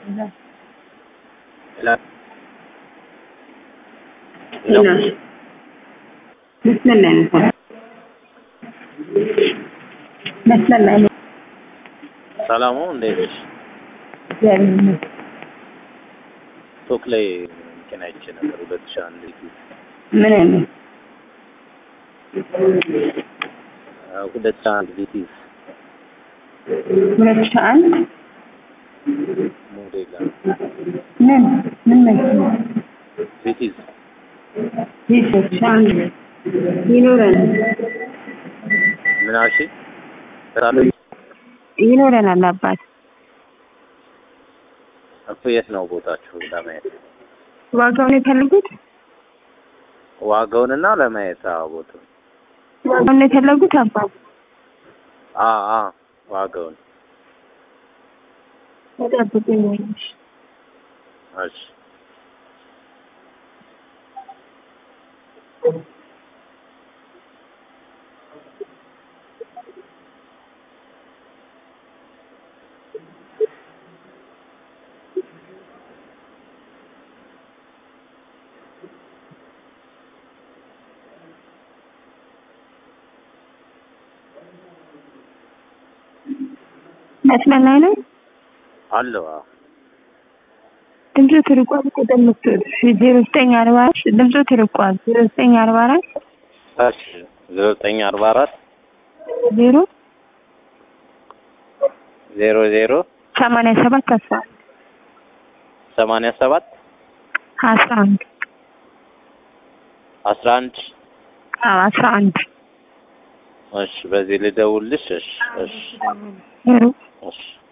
መስመር ላይ ነው። መስመር ላይ ነው። ሰላሙ እንዴት ነሽ? እግዚአብሔር ይመስገን። ቶክ ላይ እንትን አይቼ ነበር ሁለት ሺህ አንድ ምን አይነት ሁለት ሺህ አንድ ቪቲዝ ሁለት ሺህ አንድ ሞዴል ምን ምን መኪና ቪቲዝ ይህ ሁለት ሺህ አንድ ይኖረናል ምን አልሽኝ? ስራለ ይኖረናል አባት እኮ የት ነው ቦታችሁ ለማየት? ዋጋውን የፈለጉት ዋጋውንና ለማየት አዎ ቦታው ዋጋውን የፈለጉት አባት አ አ ዋጋውን ተጠብቁኝ ወይሽ እሺ መስመር ላይ ነው። አለው አዎ ድምፁ ትርቋል። ቁጥር ምትወድ ዜሮ ዘጠኝ አርባ አራት ድምፁ ትርቋል። ዜሮ ዘጠኝ አርባ አራት እሺ ዜሮ ዘጠኝ አርባ አራት ዜሮ ዜሮ ዜሮ ሰማንያ ሰባት አስራ አንድ ሰማንያ ሰባት አስራ አንድ አስራ አንድ አዎ አስራ አንድ እሺ በዚህ ልደውልሽ እሺ እሺ ዜሮ እሺ